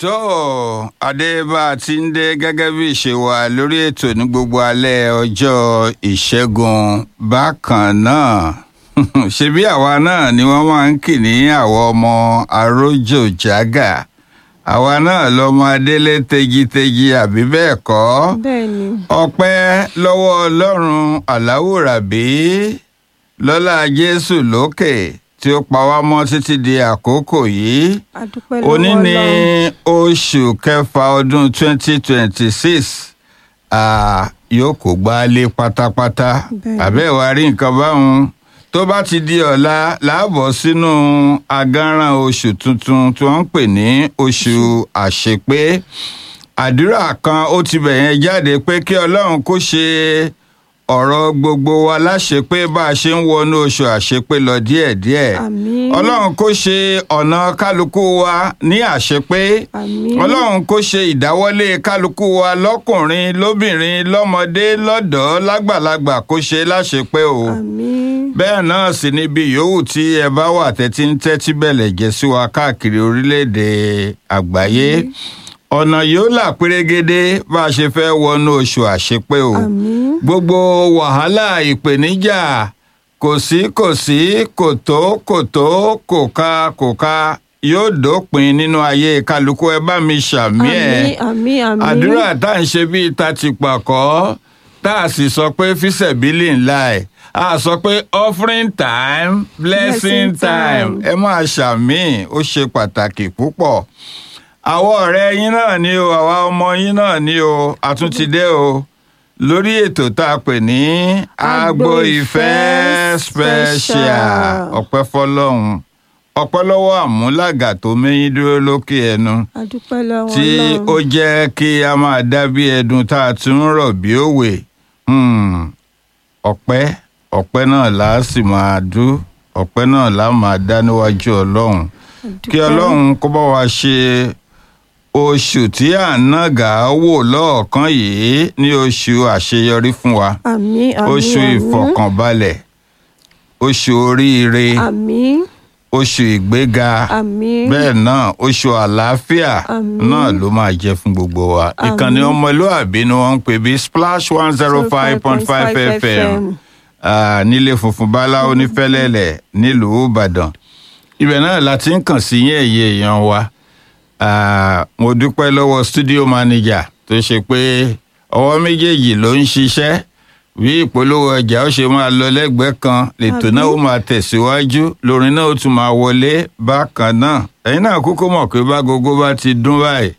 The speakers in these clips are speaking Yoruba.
tó adébá ti ń dé gẹ́gẹ́ bí ìṣe wa lórí ètò ní gbogbo alẹ́ ọjọ́ ìṣẹ́gun bákan náà ṣebí àwa náà ni wọ́n máa ń kì ní àwọn ọmọ arójò jágà àwa náà lọmọ adélé tegitegi àbí bẹ́ẹ̀ kọ́ bẹ́ẹ̀ ni ọpẹ́ lọ́wọ́ ọlọ́run aláwòrábí lọ́lá jésù lókè tí ó pa wá mọ́ títí di àkókò yìí adúpẹ́ lọ́wọ́ òní ní Ọlọ́run. oṣù kẹfà ọdún 2026 ah, yóò kó gbálé pátápátá Bẹ́ẹ̀ni. àbẹ́wò rí nǹkan báwọn tó bá ti di ọ̀la láàbọ̀ sínú agánran oṣù tuntun tí wọ́n ń pè ní oṣù àṣepé àdúrà kan ó ti bẹ̀yẹn jáde pé kí ọlọ́run kó ṣe ọ̀rọ̀ gbogbo wa láṣepé bá a ṣe ń wọnú oṣù àṣepé lọ díẹ̀díẹ̀ àmín ọlọ́run kó ṣe ọ̀nà kálukú wa ní àṣepé àmín ọlọ́run kó ṣe ìdáwọ́lé kálukú wa lọ́kùnrin lóbìnrin lọ́mọdé lọ́dọ̀ọ́ lágbàlagbà kó ṣe láṣepé o àmín bẹ́ẹ̀ náà sì níbi yòówù tí ẹ bá wà tẹ́tí ń tẹ́tí bẹ̀lẹ̀ jẹ́ sí wa káàkiri orílẹ̀-èdè àgbáyé ọ̀nà yóò là pérégedé bá a ṣe fẹ́ wọnú oṣù àṣepé o àmín gbogbo wàhálà ìpèníjà kò sí kò sí kò tó kò tó kò ká kò ká yóò dópin nínú ayé kálukú ẹ bá mi ṣàmì ẹ àmín àmín àmín àdúrà tá à ń ṣe bíi ta ti pàkọ́ tá a sì sọ pé fíṣẹ̀bílì ńlá ẹ̀ a sọ pé offering time blessing Blessing time time. ẹ máa ṣàmì ó ṣe pàtàkì púpọ̀ àwọn ọ̀rẹ́ yín náà ni o àwa ọmọ yín náà ni o àtúntìdé o lórí ètò tá a pè ní agbo ìfẹ́ special ọpẹ́ fọlọ́run ọpẹ́ lọ́wọ́ àmúlàgà tó mẹ́yìn dúró lókè ẹnu adúpẹ́ lọ́wọ́ tí ó Ọlọ́run jẹ́ kí a máa dá bí ẹdun tá a tún ń rọ̀ bí òwe Hmm. ọpẹ́ ọpẹ́ náà là á sì máa dú ọpẹ́ náà là á máa dá níwájú ọlọ́run kí Adúpẹ́. ọlọ́run kó bá wa ṣe oṣù tí à ń nàgà wò lọ́ọ̀kan yìí ní oṣù àṣeyọrí fún wa àmín àmín oṣù àmín. ìfọ̀kànbalẹ̀ oṣù oríire àmín oṣù ìgbéga àmín bẹ́ẹ̀ náà oṣù àlàáfíà Àmín. náà ló máa jẹ́ fún gbogbo wa ìkànnì ọmọlúàbí ni wọ́n ń pè bí splash one zero five point five fm ah, nílé funfun báláwo ní fẹ́lẹ́lẹ̀ nílùú ìbàdàn ibẹ̀ náà la ti ń kàn sí yín ẹ̀yẹ èèyàn wa Ah, mo dúpẹ́ lọ́wọ́ studio manager tó ṣe pé ọwọ́ méjèèjì ló ń ṣiṣẹ́ bí ìpolówó ọjà ó ṣe máa lọ lẹ́gbẹ̀ẹ́ kan lètò náà ó máa tẹ̀síwájú lórin náà ó tún máa wọlé bákan náà ẹ̀yin náà kúkú mọ̀ pé bágogo bá ti dún báyìí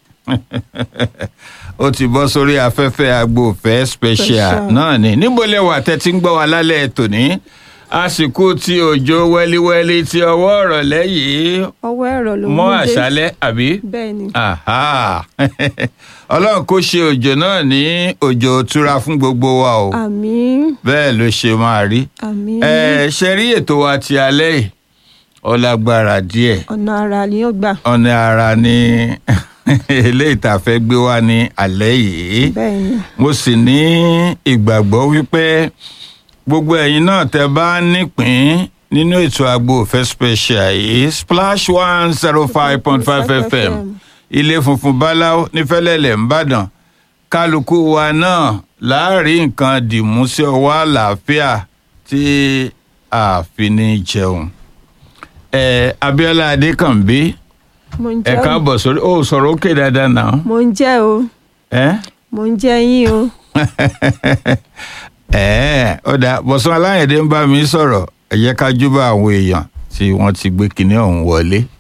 ó ti bọ́ sórí afẹ́fẹ́ agbófẹ́ special Special. náà ni níbo lẹ wà tẹ́tí ń gbọ́ wa lálẹ́ tòní àsìkò tí òjò wẹ́líwẹ́lí tí ọwọ́ ọ̀rọ̀ lẹ́yìn ọwọ́ ẹ̀rọ ló mọ́ mú dé àṣálẹ́ àbí bẹ́ẹ̀ ni Aha. ọlọ́run kó ṣe òjò náà ní òjò òtura fún gbogbo wa o àmín bẹ́ẹ̀ ló ṣe máa rí àmín ẹ ṣe rí ètò wa ti alẹ́ yìí ọlágbára díẹ̀ ọ̀nà ara ni ó gbà ọ̀nà ara ni eléyìí tá a fẹ́ gbé wá ní alẹ́ yìí bẹ́ẹ̀ ni mo sì ní ìgbàgbọ́ wípé gbogbo ẹ̀yin náà tẹ́ bá nípín nínú ètò Agbo Ìfẹ́ special yìí splash one zero five point five fm ilé funfun báláwo nífẹ̀lẹ́lẹ̀ ńbàdàn kálukú wa náà láàrin nǹkan dìmú sí ọwọ́ àlàáfíà tí a fi ní jẹun. ẹ Abíọ́lá Adékànbí mo ń ẹ jẹ́ o káàbọ̀ sórí ó sọ̀rọ̀ òkè dáadáa náà. mo ń jẹ́ o ẹ mo ń jẹ́ yín o ẹ ó dáa Bọ̀sún Aláyẹ̀dé ń bá mi sọ̀rọ̀ ẹ jẹ́ ká júbà àwọn èèyàn tí wọ́n ti gbé kinní ọ̀hún wọlé.